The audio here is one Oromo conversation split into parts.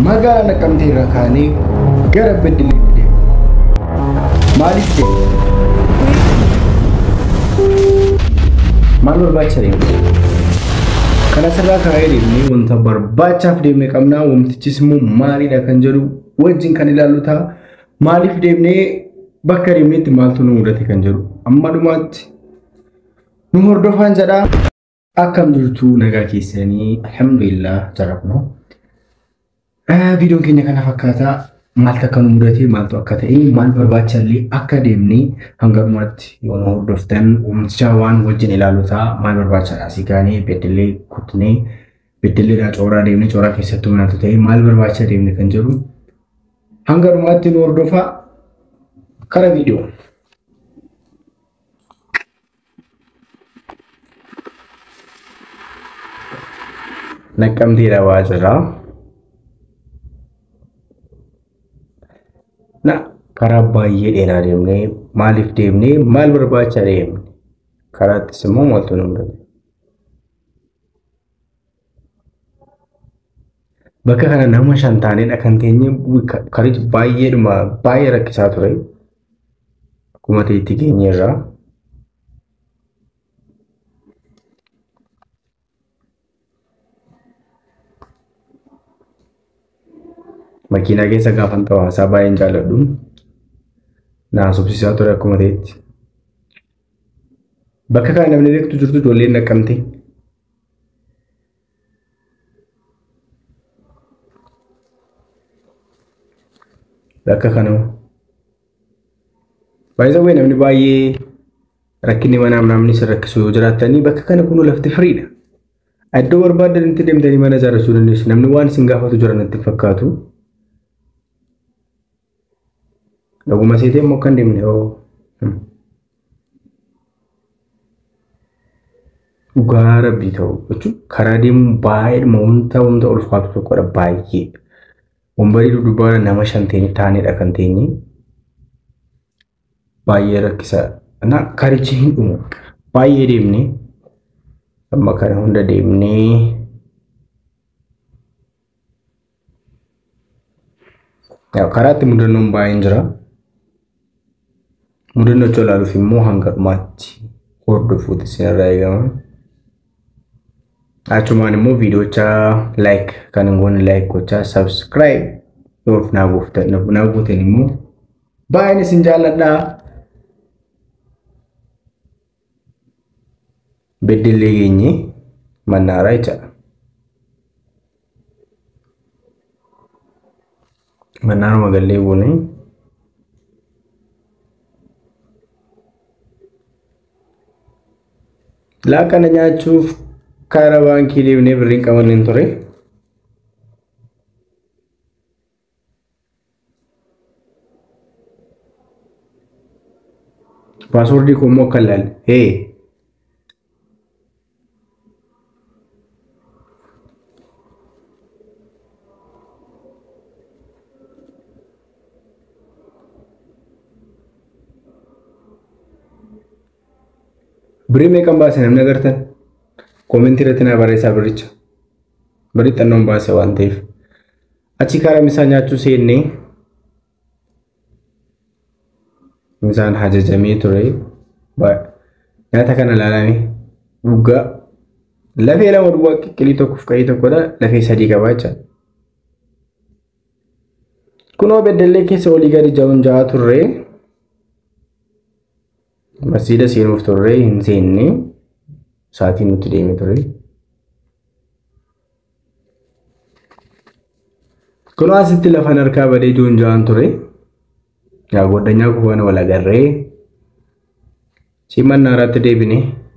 magaalaa Naqqamtee irraa kaanee gara Beddelleetti deemna. Maaliif deemna? Maal barbaacha deemna? Kana asirraa kaa'ee deemnee wanta barbaachaaf deemne qabnaa. Wamtichis immoo maalidha kan jedhu wajjin kan ilaallu ta'a. Maaliif deemnee bakka deemneetti maaltu nu mudate kan jedhu amma dhumaatti nu hordofaan jedhaa. Akkam jirtu nagaa keessanii alhamdulillah jarrabnu. Viidiyoon keenya kana fakkaataa maaltu akka nu mudate maaltu akka ta'e maal barbaachallee akka deemnee hanga dhumaatti yoo nu hordoftan wamticha waan wajjin ilaalu ta'a maal barbaachadha asii kaanee beddellee kutnee beddelleedhaa cooraa deemnee cooraa keessattuu maaltu ta'e maal barbaacha deemne kan jedhu hanga dhumaatti nu hordofaa kara viidiyoo. Naqqamteedha waajjirraa. Na karaa baay'ee dheeraa deemnee maaliif deemnee maal barbaacha deemne karaattis immoo maaltu nu mudate. Bakka kana nama shan taanedha kan teenye karichi baay'eedhuma baay'ee rakkisaa ture. Akkuma ta'etti geenyeerraa. Makiinaa keessa gaafan ta'u haasaa baay'een jaalladhu. Na haasofsiisaa ture akkuma ta'etti. Bakka kana namni beektu jirtu ijoolleen naqqamte. Bakka kana baay'ee namni baay'ee rakkinni manaa namni si rakkisu yoo jiraattanii bakka kana kun lafti firiidha. Iddoo barbaadanitti deemtanii mana ijaarrachuu dandeessu. Namni waan isin gaafatu jiran natti fakkaatu. Dhuguma seetee immoo kan deemne hoo. Dhugaa rabbii ta'u jechuun karaa deemuun baay'eedhuma wanta wanta ulfaatu tokkodha baay'ee. Wambarii dudduubaara nama shan taanedha kan teenye. Baay'ee rakkisaadha. Na karichi hin dhumu. Baay'ee deemnee amma kana hunda deemnee karaatti mudannoon baay'een jira. Mudannoo itti ilaaluuf immoo hanga dhumaatti hordofuutu isinirraa eegama. Achumaan immoo viidiyocha laayik kan hin goone laayik gochaa sabskiraayib yoo naa gootan immoo baay'een isin jaalladhaa. Beddellee geenye mannaaraa jechaadha. Mannaaruma gallee buune. Laaqana nyaachuuf karaa baankii deemnee birriin qabanneen ture. Paaswoordii koo immoo akka ilaalle. Hee! Birrii meeqan baase namni agartan? Koomentii irratti naa barreessaa biricha. Birrii xannoon baase waan ta'eef. Achi karaa misaa nyaachuu seennee misaan ajajamee ture. Nyaata kana ilaalanii dhugaa lafee lama duwwaa qiqqilii tokkoof qa'ii tokkodha. Lafee sadii qabaa jecha. Kunoo beddellee keessa olii gadi ja'uun ja'a turre. Masjiida seenuuf turre hin seenne sa'aatiin nuti deeme ture. Kunoo asitti lafan harkaa badee joon ja'an ture. Yaa goddanyaa kufaan wal agarree. Si mannaaraatti deebine.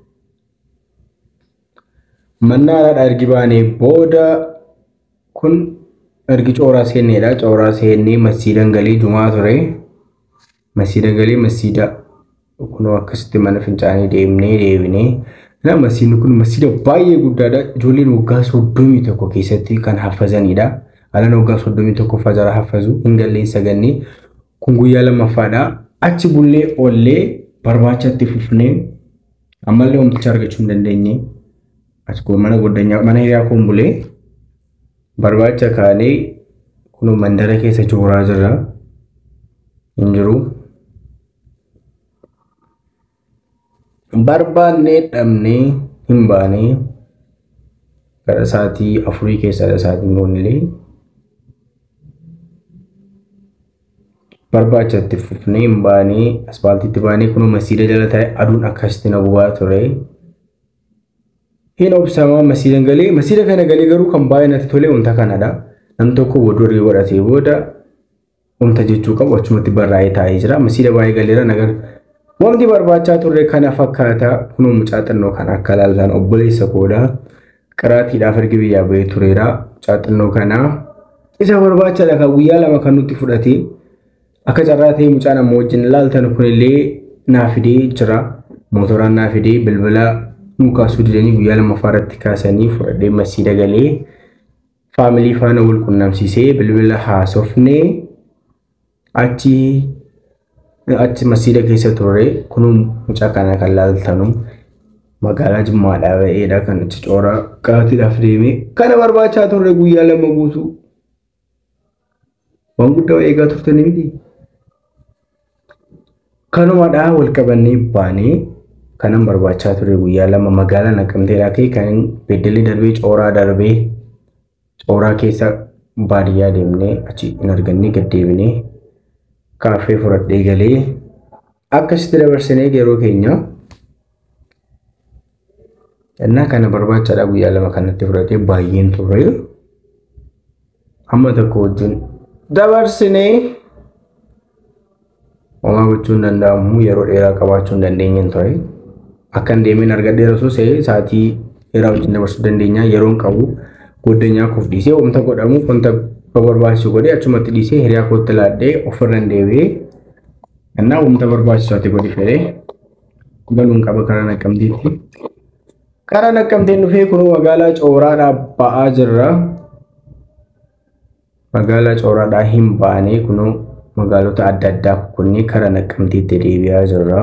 Mannaaraadha ergi baanee booda kun ergi cooraa seenneedha. Cooraa seennee masjiidan galii jumaa ture. Masjiida galii masjiida kunoo akkasitti mana fincaanii deemnee deebinee na masjiidni kun masjiida baay'ee guddaadha. Ijoolleen waggaa soddomii tokko keessatti kan haffazanidha. Alaan waggaa soddomii tokko fajara haffazu hin galleen sagannee kun guyyaa lammaffaadha. Achi bullee ollee barbaacha itti fufnee ammallee homticha argachuu hin dandeenye. As mana goddanyaa mana hiriyaa kun bulee barbaacha kaanee kun mandara keessa jooraa jirra hin jiru. Barbaannee dhabnee hin baanee gara sa'aatii afurii keessadha sa'aatiin boonillee barbaachatti fufnee hin baanee aspaaltiitti baanee kunoo masiida jala taa'e aduun akkasitti na bu'aa ture. Hin obsamaa masiida galee masiida kana galee garuu kan baay'ee natti tole wanta kanadha. Nam tokko wadurii godhatee booda wanta jechuu qabu achumatti barraa'ee taa'ee jira. Masiida baay'ee galeera nagar wanti barbaachaa turre kana fakkaata kunoo mucaa xinnoo kan akka ilaaltan obboleessa koodha. Qaraatiidhaaf erga biyyaa bahee tureera. Mucaa xinnoo kana isa barbaachaadha kan guyyaa lama kan nutti fudhate. Akka carraa ta'e mucaan amma wajjin ilaaltan kunillee naa fidee jira. Mootoraan naa fidee bilbila nu kaasuu didanii guyyaa lammaffaa irratti kaasanii fudhadhee masiida galee faamilii faana wal qunnamsiisee bilbila haasofnee achi achi masiida keessa turre kunuu mucaa kana kan ilaaltanu magaalaa jimmaadhaa ba'eedha kan achi coora qaatiidhaaf deeme kana barbaachaa turre guyyaa lama guutuu waan guddaa eegaa turtanii miti. Kanumadhaa wal qabannee baanee kanan barbaachaa ture guyyaa lama magaalaa naqamteedhaa ka'e kan beddellee darbee cooraa darbee cooraa keessa baadiyyaa deemnee achi hin argannee gad deebinee kaaffee fudhadhee galee akkasitti dabarsinee yeroo keenya innaa kana barbaachaadha guyyaa lama kanatti fudhatee baay'een turre hamma tokko wajjin dabarsinee homaa gochuun danda'amu yeroo dheeraa qabaachuu hin dandeenyeen ture. Akkan deemeen argadheera osoo ta'e sa'aatii dheeraa wajjin dabarsuu dandeenya yeroon qabu goddanyaa koof dhiisee wanta godhamuuf wanta barbaachisu godhee achumatti dhiisee hiriyaa kootti laadhee ofirra hin deebi'ee innaa wanta barbaachisu ati godhi fedhee galuun qaba karaa naqqamteetti. Karaa naqqamteen dhufee kunuu magaalaa cooraadhaa ba'aa jirra. Magaalaa cooraadhaa hin baanee kunuu magaalota adda addaa kunnee karaa naqqamteetti deebi'aa jirra.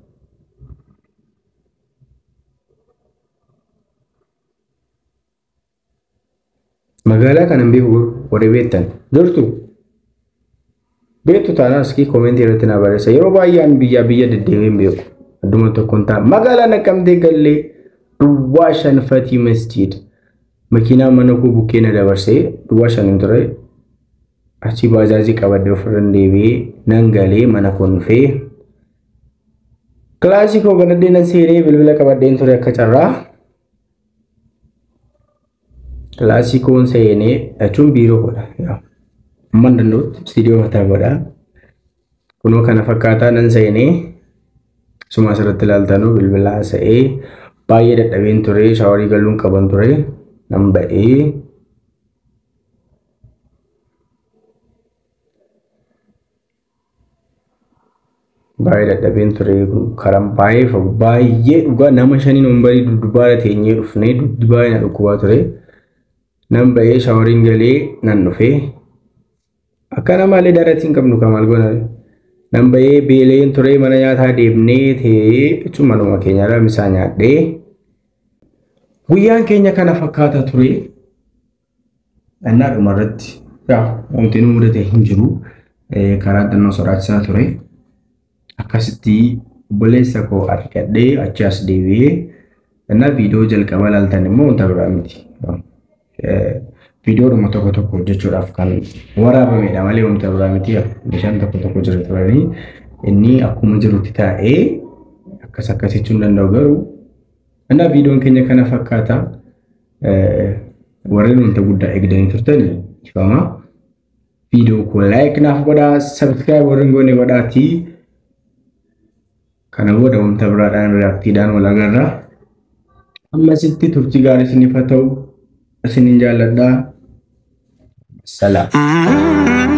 Magaalaa kana beeku warri beektan jirtu. Beektu taanaan iskii koomentii irratti na barreessa. Yeroo baay'een biyyaa biyya deddeebiin beeku. Adduma tokkoon ta'a. Magaalaa naqqamtee gallee duwwaa shan fatii masjiid. Makiinaa mana koo bukkee na dabarsee duwwaa shan hin ture. Achi baajaajii qabadde ofirra deebi'ee nan galee mana koo dhufee. Kilaasii koo banadhee nan seenee bilbila qabadheen ture akka carraa. Kilaasii koon seenee jechuun biiroo godha. Amma danda'utti istiidiyoo mataa godha. Kunoo kana fakkaataa nan seenee suma asirratti ilaaltanuu bilbila haasa'ee baay'ee dadhabeen ture shaawarii galuun qaban ture nan ba'ee. baay'ee dadhabeen ture karaan baay'ee fagu baay'ee dhugaa nama shaniin umbarii duddubaara teenyee dhufnee duddi baay'ee na dhukkubaa ture nan ba'ee shaawariin galee nan dhufee akka namaallee daaratti hin qabnu kamaal goona nan ba'ee beeleen ture mana nyaataa deemnee ta'ee jechuun manuma keenyaadhaa misaa nyaadhee guyyaan keenya kana fakkaata ture annaa dhumarratti yaa wanti nu mudate hin jiru karaa xinnoo sodaachisaa ture. akkasitti obboleessa koo argadhee achi as deebi'ee innaa viidiyoo jalqaba ilaaltan immoo wanta biraa miti. Viidiyoodhuma tokko tokko hojjechuudhaaf kan waraabamedha malee wanta biraa miti. Meeshaan tokko tokko jira turanii inni akkuma jirutti taa'ee akkas akkas jechuun danda'u garuu innaa viidiyoon keenya kana fakkaata warreen wanta guddaa eegdanii turtanii ifama. Viidiyoo koo laayik naaf godhaa, sabskiraayib warreen goone godhaatii. kana booda wanta biraadhaan reaaktiidhaan wal agarra. Ammasitti turtii gaarii isiniif haa ta'u isinin jaalladhaa. Salaam.